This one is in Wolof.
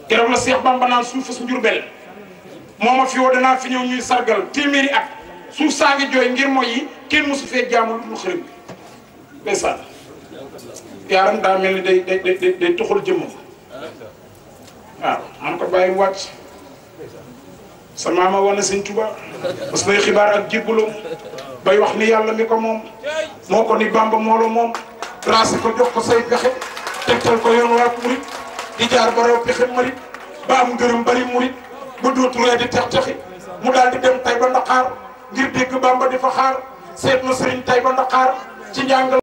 keroog la Seex Bamba naan suuf su Njurbel moo ma fi woo danaa fi ñëw ñuy sargal téeméeri at suuf saa ngi jooy ngir mooy yi kenn mosu fee jaamu lu xërëm bi ndeysaan yaaram daa mel ni day day day day tuxul jëmm waaw man ko bàyyi mu wàcc sa maama wane sëñ Tuba parce que xibaar ak jébbaloo bay wax ni yàlla mi ko moom moo ko ni Bamba moo la moom tracé ko jox ko say pexe tegtal ko yoon waa murit di jaar ba raw pexe murit ba am ngërëm bari murit ba dootu ree di tex texi mu daal di dem tay ba Ndakaar ngir dégg Bamba di fa xaar seet na sëriñ tay ba Ndakaar ci njàngal